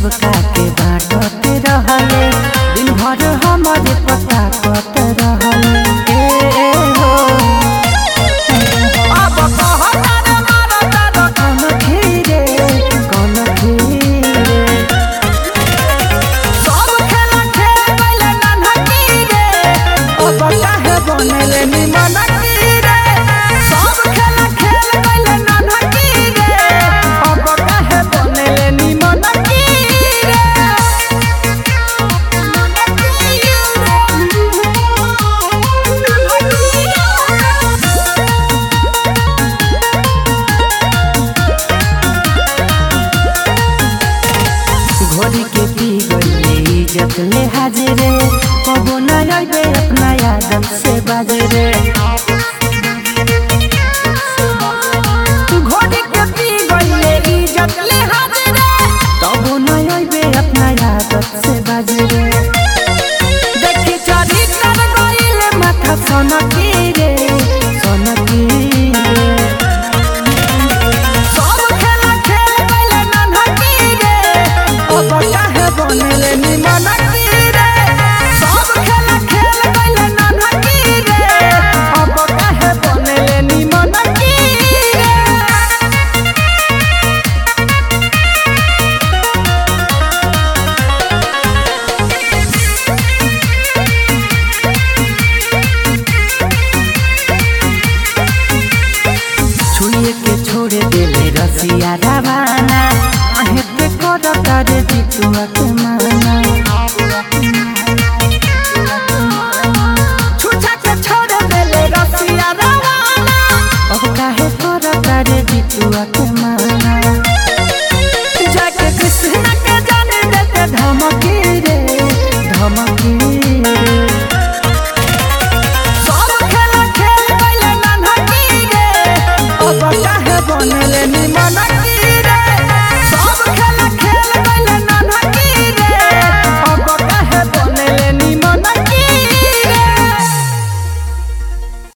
सबका के बाटत रहले दिन भर हमारे पता कत रहले ए ए हो अब कहतार मारतार कौन खीरे कौन खीरे सब खेला खेल गइले नन्हकी रे अब काहे बनले निमन की रे सब खेला खेल गइले नन्हकी रे अब काहे बनले निमन की रे घोड़ी के पी गइले इज्जत ले हाजिरे कबो न अइबे अपना आदत से बाजरे घोड़ी के पी गइले इज्जत ले हाजिरे कबो न अइबे अपना आदत से बाजरे देखी चरी कर गइले माथा सनकी रे सनकी रे सब खेला खेल गइले नन्हकी रे अब काहे बनले निमन की रे सब खेला खेल गइले नन्हकी रे अब काहे बनले निमन की रे छुड़िए के छोड़े देले रसिया रवाना आहे पे कर तारे जितुआ के माना